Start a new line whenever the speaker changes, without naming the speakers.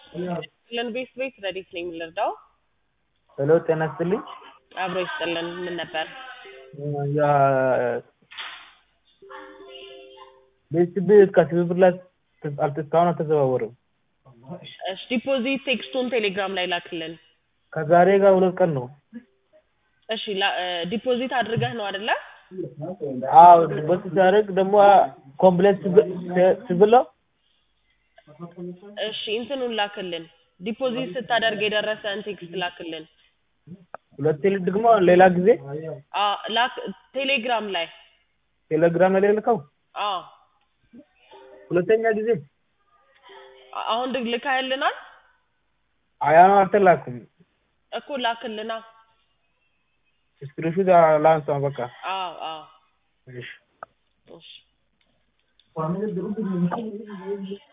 ለን ቤት ቤት ረዲት ነኝ የምንረዳው
ሄሎ ጤና ይስጥልኝ።
አብሮ ይስጥልን። ምን ነበር?
ያ ቤት ቤት ከትብብር ላይ አልተ- እስካሁን አልተዘዋወረም።
እሺ ዲፖዚት ቴክስቱን ቴሌግራም ላይ ላክልን።
ከዛሬ ጋር ሁለት ቀን ነው።
እሺ ላ- እ፣ ዲፖዚት አድርገህ ነው አይደለ?
አዎ በስ ሲያደርግ ደግሞ ኮምፕሌንት ስብለው
እሺ እንትኑን ላክልን። ዲፖዚት ስታደርግ የደረሰን ቴክስት ላክልን።
ሁለቴ ደግሞ ሌላ ጊዜ
አ ላክ ቴሌግራም ላይ
ቴሌግራም ላይ ልከው
አ
ሁለተኛ ጊዜ
አ- አሁን ድግ ልካህልናል
አያኑ አልተላኩም።
እኮ ላክልና።
ስክሪንሹት ላንሳ በቃ
አዎ አዎ
እሺ
እሺ